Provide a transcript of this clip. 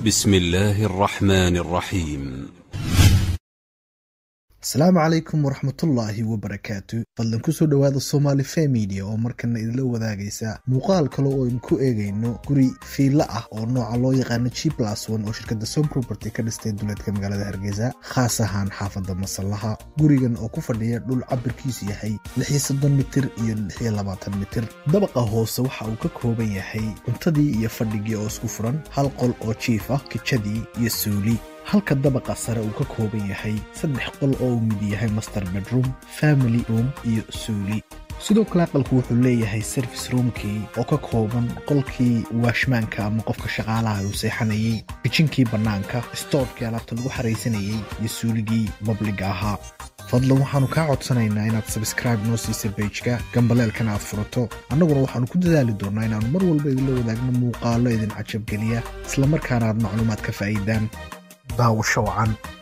بسم الله الرحمن الرحيم asalaamu calaykum waraxmatullaahi wabarakaatu fadlan kusoo dhowaada somaali femidia oo markana idinla wadaagaysa muuqaal kale oo aynu ku eegayno guri fiilla ah oo nooca loo yaqaano g plus one oo shirkadda som property ka dhistay duleedka magaalada hargeysa khaas ahaan xaafadda masallaha gurigan oo ku fadhiya dhul cabirkiisu yahay mitir iyo mitir dabaqa hoose waxa uu ka kooban yahay cuntadii iyo fadhigii oo isku furan hal qol oo jiif ah kijadii iyo suuli halka dabaqa sare uu ka kooban yahay saddex qol oo uu mid yahay master bedroom family room iyo suuli sidoo kale aqalku wuxuu leeyahay service roomkii oo ka kooban qolkii waashmaanka ama qofka shaqaalaha uu seexanayey bijinkii bannaanka stoorkii alaabta lagu xaraysanayey iyo suuligii babliga ahaa fadlan waxaannu kaa codsanaynaa inaad sabskraibe noo siisa beijka gambaleelkana aad furato annaguna waxaannu ku dadaali doonnaa inaannu mar walba idinla wadaagno muuqaallo idin cajabgeliya islamarkaana aad macluumaad ka faa'iidaan daawasho wacan